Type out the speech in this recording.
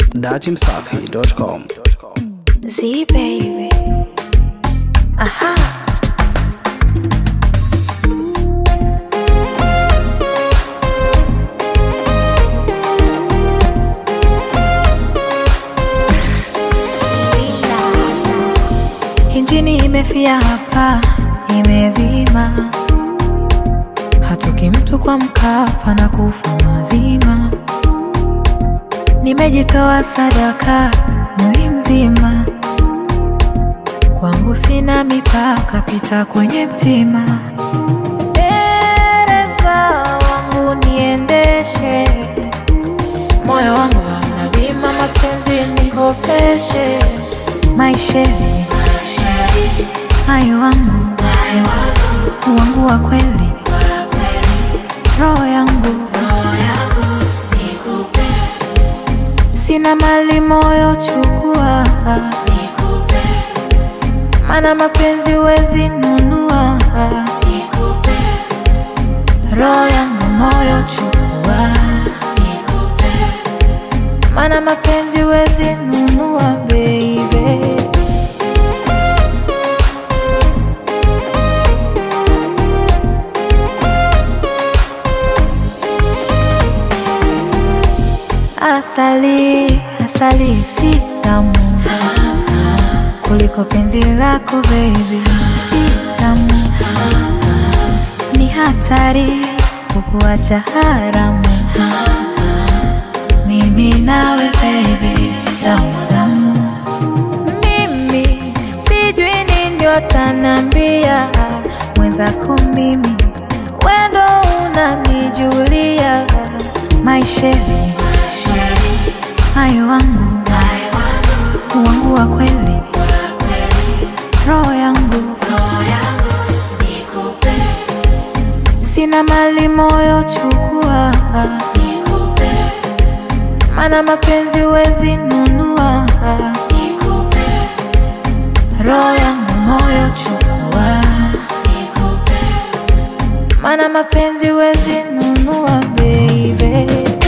datimsafi.com. Z baby. Aha. Injini imefia hapa, imezima. Hatoki mtu kwa Mkapa na kufa mazima. Nimejitoa sadaka mwili mzima, kwangu sina mipaka, pita kwenye mtima. Dereva wangu niendeshe, moyo wangu hauna bima, mapenzi nikopeshe, maisheni hayo wangu wangu wa kweli, roho yangu sina mali, moyo chukua, mana mapenzi wezi nunua, roho yangu moyo chukua, mana mapenzi wezi nunua, baby. Asali, asali si tamu kuliko penzi lako baby, si tamu, ni hatari kukuacha haramu. Mimi nawe baby, tamu tamu, mimi sijui nini watanambia mwenzako, mimi wendo unanijulia maisheni hayo wangu wangu wa kweli, roho yangu sina mali, moyo chukua, mana mapenzi wezi nunua, roho yangu moyo chukua, mana mapenzi wezi nunua, baby.